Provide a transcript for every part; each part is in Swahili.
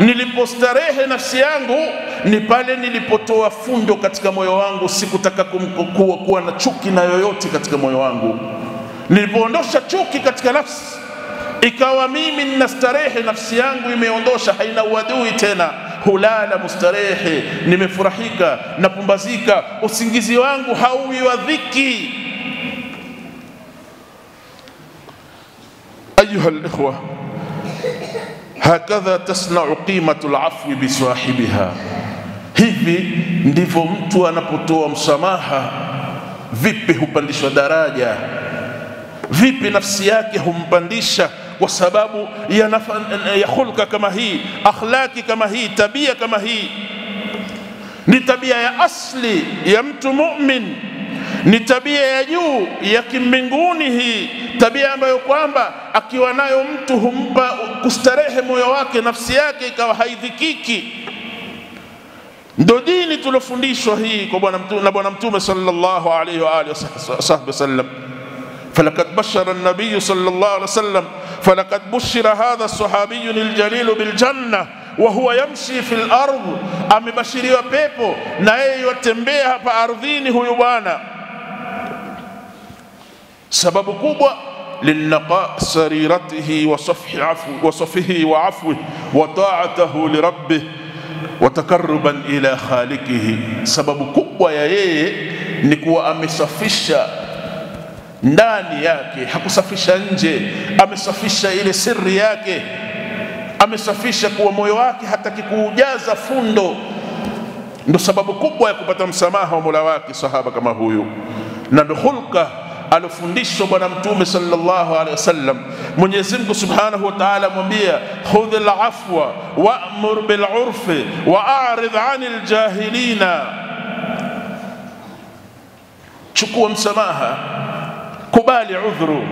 nilipostarehe nafsi yangu ni pale nilipotoa fundo katika moyo wangu, sikutaka kum- kuwa, kuwa na chuki na yoyote katika moyo wangu. Nilipoondosha chuki katika nafsi, ikawa mimi nina starehe, nafsi yangu imeondosha, haina uadui tena, hulala mustarehe, nimefurahika, napumbazika, usingizi wangu hauwi wa dhiki. Ayuha likhwa, hakadha tasnau qimatu lafwi bisahibiha, hivi ndivyo mtu anapotoa msamaha, vipi hupandishwa daraja, vipi nafsi yake humpandisha kwa sababu ya, nafa, ya hulka kama hii, akhlaki kama hii, tabia kama hii. Ni tabia ya asli ya mtu mumin, ni tabia ya juu ya kimbinguni hii, tabia ambayo kwamba akiwa nayo mtu humpa kustarehe moyo wake, nafsi yake ikawa haidhikiki. Ndo dini tuliofundishwa hii kwa bwana mtume, na bwana mtume sallallahu alaihi wa alihi wasahbihi wasallam فلقد بشر النبي صلى الله عليه وسلم فلقد بشر هذا الصحابي الجليل بالجنة وهو يمشي في الأرض amebashiriwa pepo na yeye yatembea hapa ardhini huyu bwana sababu kubwa للنقاء سريرته وصفح عفو وصفه وعفوه وطاعته لربه وتقربا إلى خالقه sababu kubwa ya yeye ni kuwa amesafisha ndani yake, hakusafisha nje, amesafisha ile siri yake, amesafisha kuwa moyo wake hataki kuujaza fundo. Ndo sababu kubwa ya kupata msamaha wa mola wake sahaba kama huyu, na ndo hulka alofundishwa Bwana Mtume sallallahu alaihi wasallam. Mwenyezi Mungu subhanahu wa ta'ala amwambia khudh al-afwa wa'mur bil urfi wa a'rid 'anil jahilina, chukua msamaha kubali udhuru,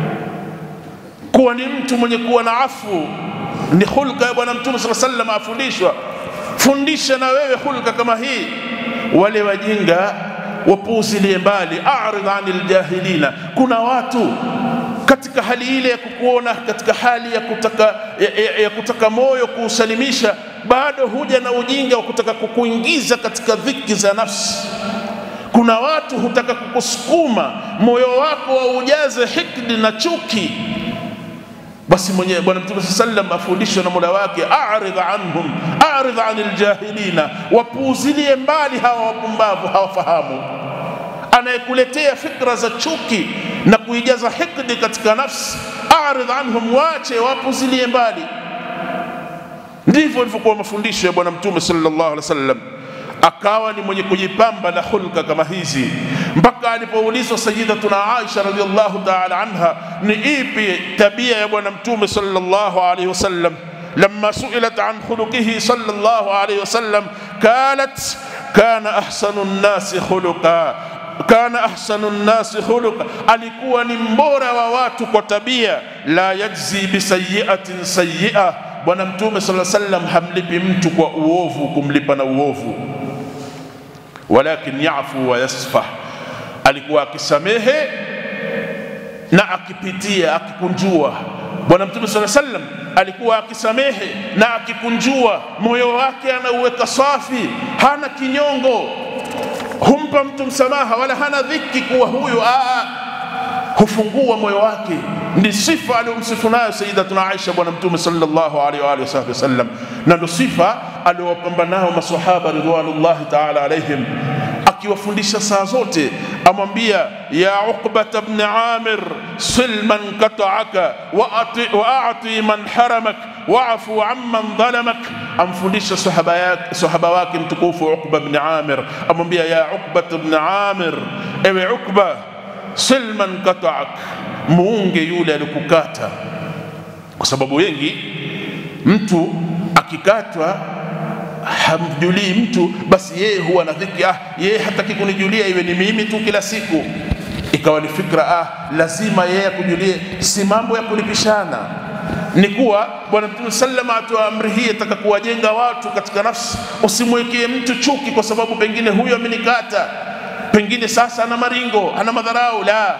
kuwa ni mtu mwenye kuwa na afu, ni hulka ya Bwana Mtume sala sallam afundishwa. Fundisha na wewe hulka kama hii. Wale wajinga wapuuzilie mbali, aridh anil jahilina. Kuna watu katika hali ile ya kukuona katika hali ya kutaka, ya, ya, ya kutaka moyo kuusalimisha, bado huja na ujinga wa kutaka kukuingiza katika dhiki za nafsi kuna watu hutaka kukusukuma moyo wako waujaze hikdi na chuki. Basi mwenye Bwana Mtume saa sallam afundishwa na mola wake, aridh anhum aridh anil jahilina, wapuuzilie mbali hawa wapumbavu hawafahamu. Anayekuletea fikra za chuki na kuijaza hikdi katika nafsi, aridh anhum, wache wapuuzilie mbali. Ndivyo ilivyokuwa mafundisho ya Bwana Mtume sallallahu alaihi wasallam akawa ni mwenye kujipamba na hulka kama hizi mpaka alipoulizwa Sayyidatuna Aisha radhiallahu ta'ala anha, ni ipi tabia ya bwana mtume sallallahu alayhi wasallam لما سئلت عن خلقه صلى الله عليه وسلم قالت كان أحسن الناس خلقا kana ahsanu nnasi khuluqa, alikuwa ni mbora wa watu kwa tabia. La yajzi bisayiatin sayia, Bwana Mtume sala sallam hamlipi mtu kwa uovu kumlipa na uovu, walakin yafu wa yasfah, alikuwa akisamehe na akipitia akikunjua. Bwana Mtume sala sallam alikuwa akisamehe na akikunjua, moyo wake anauweka safi, hana kinyongo humpa mtu msamaha wala hana dhiki kuwa huyu aa, hufungua moyo wake. Ndi sifa aliyomsifu nayo Sayyidatuna Aisha bwana Mtume sallallahu alaihi wa alihi wasallam, na ndo sifa aliyowapamba nao masahaba ridwanullahi taala alaihim, akiwafundisha saa zote, amwambia ya Uqbata bn Amir sil man qata'aka wa a'ti man haramak waafu amman dhalamak, amfundisha sahaba yake sahaba wake mtukufu Uqba bn Amir, amwambia ya Uqba bn Amir, ewe Uqba, sil man qata'ak, muunge yule alikukata, kwa sababu wengi mtu akikatwa hamjulii mtu, basi yeye huwa na dhiki, ah, yeye hataki kunijulia, iwe ni mimi tu kila siku. Ikawa ni fikra, ah, lazima yeye akujulie. Si mambo ya kulipishana ni kuwa Bwana Mtume sallama atoa amri hii ataka kuwajenga watu katika nafsi. Usimwekee mtu chuki kwa sababu pengine huyo amenikata, pengine sasa ana maringo, ana madharau. La,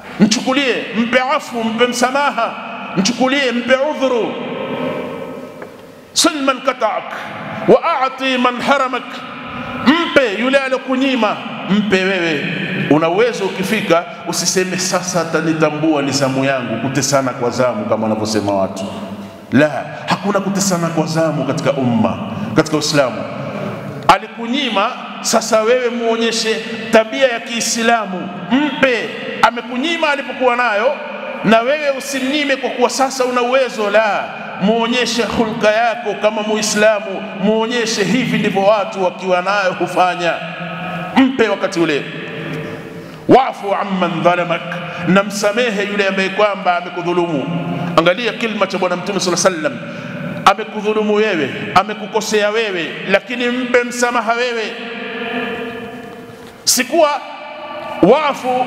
mchukulie, mpe afu, mpe msamaha, mchukulie, mpe udhuru. sil man kataak wa ati man haramak, mpe yule alokunyima, mpe wewe. Una uwezo ukifika, usiseme sasa atanitambua ni zamu yangu, kutesana kwa zamu kama wanavyosema watu. La, hakuna kutesana kwa zamu katika umma, katika Uislamu. Alikunyima, sasa wewe muonyeshe tabia ya Kiislamu, mpe. Amekunyima alipokuwa nayo, na wewe usimnyime kwa kuwa sasa una uwezo. La, muonyeshe hulka yako kama Muislamu, muonyeshe hivi ndivyo watu wakiwa nayo hufanya. Mpe wakati ule. Wafu amman dhalamak, na msamehe yule ambaye kwamba amekudhulumu. Angalia kilma cha Bwana Mtume sallallahu alaihi wasallam, amekudhulumu wewe, amekukosea wewe, lakini mpe msamaha wewe. Sikuwa wafu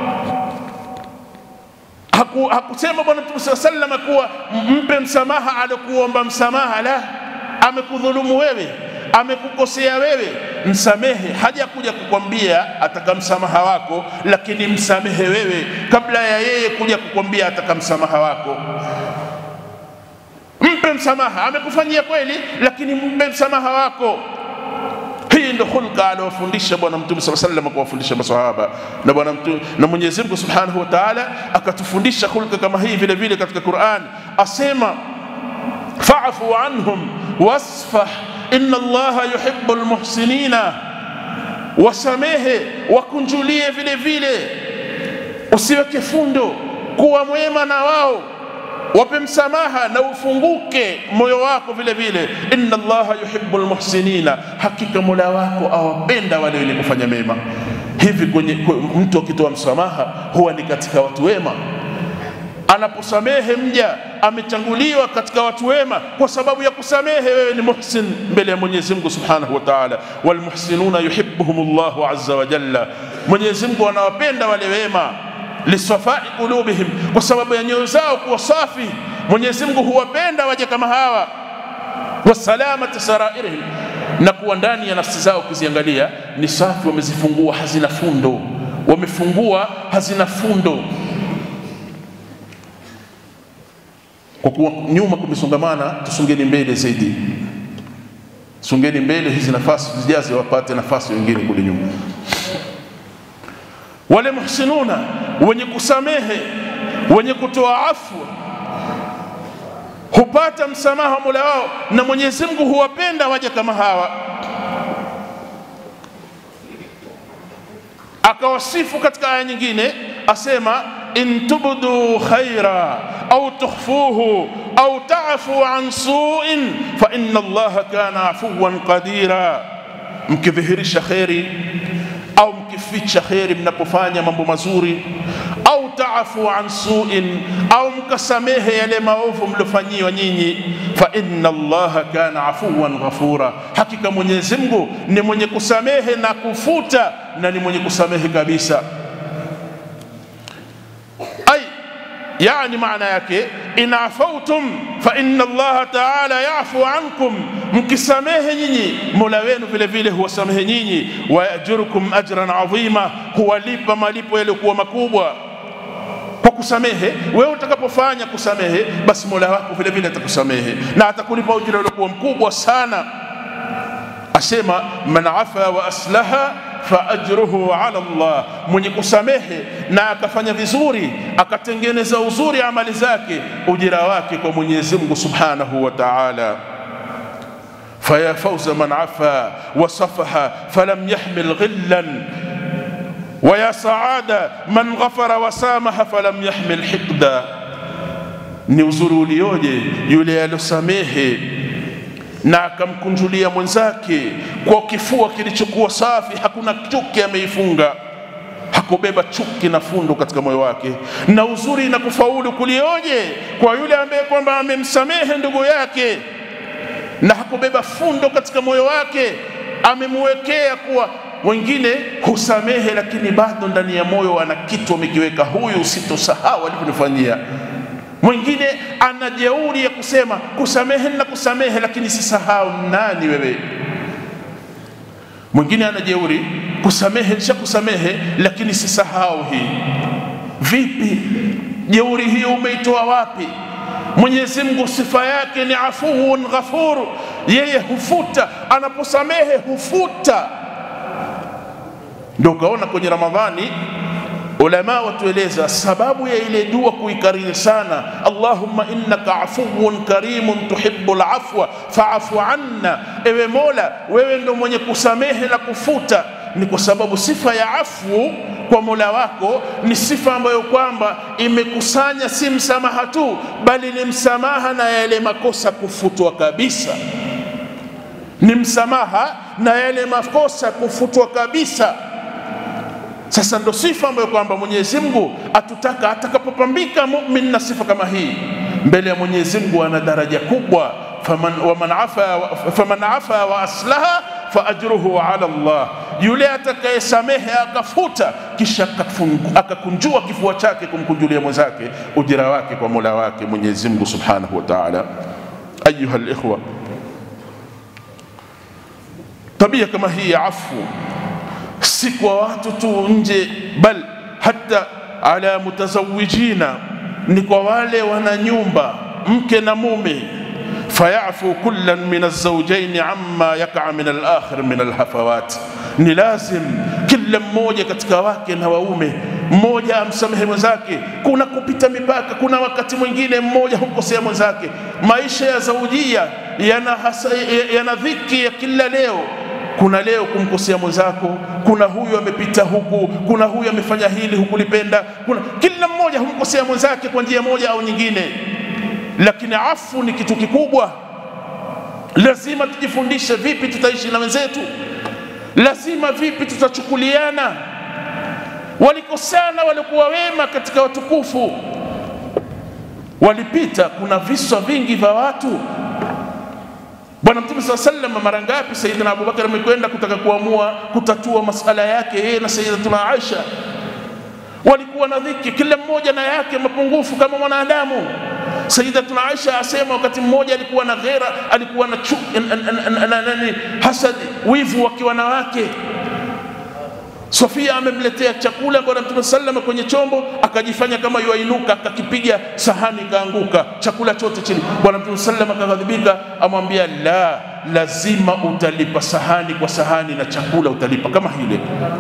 haku, hakusema Bwana Mtume sallallahu alaihi wasallam kuwa mpe msamaha alikuomba msamaha, la, amekudhulumu wewe, amekukosea wewe, msamehe. Hajakuja kukwambia ataka msamaha wako, lakini msamehe wewe kabla ya yeye kuja kukwambia ataka msamaha wako. Mpe msamaha, amekufanyia kweli, lakini mpe msamaha wako. Hii ndo hulka aliwafundisha Bwana Mtume sala sallam kuwafundisha masahaba na Bwana Mtume na Mwenyezi Mungu Subhanahu wa Ta'ala akatufundisha hulka kama hii vile vile katika Qur'an, asema fa'fu anhum wasfah inna Allaha yuhibbul muhsinina, wasamehe wakunjulie vile vile, usiweke fundo, kuwa mwema na wao wape msamaha na ufunguke moyo wako vile vile. inna Allaha yuhibbul muhsinina, hakika mola wako awapenda wale wenye kufanya mema. Hivi kwenye mtu akitoa msamaha huwa ni katika watu wema. Anaposamehe mja amechanguliwa katika watu wema kwa sababu ya kusamehe. Wewe ni muhsin mbele ya Mwenyezi Mungu Subhanahu wa Ta'ala, walmuhsinuna yuhibbuhumullahu azza wa jalla, Mwenyezi Mungu anawapenda wale wema lisafai qulubihim, kwa sababu ya nyoyo zao kuwa safi. Mwenyezi Mungu huwapenda waja kama hawa, wasalamati sarairihim, na kuwa ndani ya nafsi zao ukiziangalia ni safi, wamezifungua hazina fundo, wamefungua hazina fundo. Kwa kuwa nyuma kumesongamana, tusongeni mbele zaidi, songeni mbele, hizi nafasi zijaze, wapate nafasi wengine kule nyuma wale muhsinuna wenye kusamehe wenye kutoa afwa hupata msamaha mola wao, na Mwenyezi Mungu huwapenda waja kama hawa. Akawasifu katika aya nyingine, asema in tubdu khaira au tukhfuhu au ta'fu an su'in fa inna Allaha kana afuwan qadira, mkidhihirisha kheri au mkificha kheri mnapofanya mambo mazuri, au taafu an suin, au mkasamehe yale maovu mliofanyiwa nyinyi, fa inna Allaha kana afuwan ghafura, hakika Mwenyezi Mungu ni mwenye kusamehe na kufuta na ni mwenye kusamehe kabisa. Ai, yani maana yake in afautum fa inna Allaha taala yafu ankum, mkisamehe nyinyi mola wenu vile vile huwasamehe nyinyi. Wayajurukum ajran adhima, huwalipa malipo yaliyokuwa makubwa kwa kusamehe. Wewe utakapofanya kusamehe, basi mola wako vile vile atakusamehe na atakulipa ujira uliokuwa mkubwa sana. Asema man afa wa aslaha fa ajruhu ala Allah, mwenye kusamehe na akafanya vizuri akatengeneza uzuri amali zake, ujira wake kwa Mwenyezi Mungu Subhanahu wa Ta'ala. faya fauza man afa wa safaha falam yahmil ghillan wa ya saada man ghafara wa samaha falam yahmil hiqda, ni uzuri ulioje yule aliosamehe na akamkunjulia mwenzake kwa kifua kilichokuwa safi, hakuna chuki ameifunga, hakubeba chuki na fundo katika moyo wake. Na uzuri na kufaulu kulioje kwa yule ambaye kwamba amemsamehe ndugu yake na hakubeba fundo katika moyo wake, amemwekea kuwa wengine husamehe, lakini bado ndani ya moyo ana kitu amekiweka, huyu usitosahau alivyonifanyia mwingine ana jeuri ya kusema kusamehe na kusamehe, lakini sisahau nani wewe. Mwingine ana jeuri kusamehe, nisha kusamehe, lakini sisahau hii. Vipi jeuri hiyo umeitoa wapi? Mwenyezi Mungu sifa yake ni afuun ghafur, yeye hufuta, anaposamehe hufuta. Ndio ukaona kwenye Ramadhani ulama watueleza sababu ya ile dua kuikariri sana, Allahumma innaka afuwun karimun tuhibbul afwa faafu anna, ewe Mola, wewe ndo mwenye kusamehe na kufuta. Ni kwa sababu sifa ya afu kwa Mola wako ni sifa ambayo kwamba imekusanya si msamaha tu, bali ni msamaha na yale makosa kufutwa kabisa, ni msamaha na yale makosa kufutwa kabisa. Sasa ndo sifa ambayo kwamba Mwenyezi Mungu atutaka atakapopambika mumin na sifa kama hii mbele ya Mwenyezi Mungu ana daraja kubwa. faman, waman afa, faman afa wa aslaha fa ajruhu ala Allah, yule atakayesamehe akafuta kisha akakunjua kifua chake kumkunjulia mwenzake, ujira wake kwa Mola wake Mwenyezi Mungu subhanahu wa ta'ala. Ayuha alikhwa, tabia kama hii ya afu si kwa watu tu nje, bal hata ala mutazawijina, ni kwa wale wana nyumba mke na mume. fayafu kullan min alzaujaini amma yakaa min alakhir min alhafawat, ni lazim kila mmoja katika wake na waume mmoja amsamehe mwenzake. Kuna kupita mipaka, kuna wakati mwingine mmoja humkosea mwenzake. Maisha ya zaujia yana, hasa, yana dhiki ya kila leo kuna leo kumkosea mwenzako, kuna huyu amepita huku, kuna huyu amefanya hili hukulipenda, kuna kila mmoja humkosea mwenzake kwa njia moja au nyingine, lakini afu ni kitu kikubwa. Lazima tujifundishe vipi tutaishi na wenzetu, lazima vipi tutachukuliana. Walikosana walikuwa wema katika watukufu, walipita. Kuna visa vingi vya watu Bwana Mtume saa sallam, mara ngapi Sayyidina Abubakar amekwenda kutaka kuamua kutatua masala yake yeye na Sayyidatuna Aisha, walikuwa na dhiki, kila mmoja na yake mapungufu kama mwanadamu. Sayyidatuna Aisha asema wakati mmoja alikuwa na ghera, alikuwa na chu, nani hasad, wivu wa kiwanawake. Sofia amemletea chakula Bwana Mtume sallam kwenye chombo, akajifanya kama yuainuka, akakipiga sahani ikaanguka, chakula chote chini. Bwana Mtume sallam akaghadhibika, amwambia la, lazima utalipa sahani kwa sahani na chakula utalipa kama hile.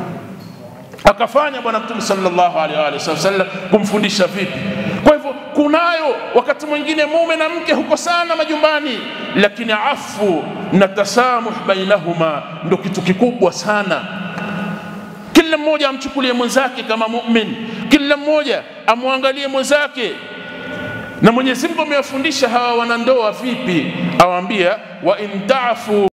Akafanya Bwana Mtume sallallahu alaihi wasallam kumfundisha vipi. Kwa hivyo kunayo wakati mwingine mume na mke hukosana majumbani, lakini afu na tasamuh bainahuma ndo kitu kikubwa sana kila mmoja amchukulie mwenzake kama mumin, kila mmoja amwangalie mwenzake. Na Mwenyezi Mungu amewafundisha hawa wanandoa vipi, awaambia wa in tafu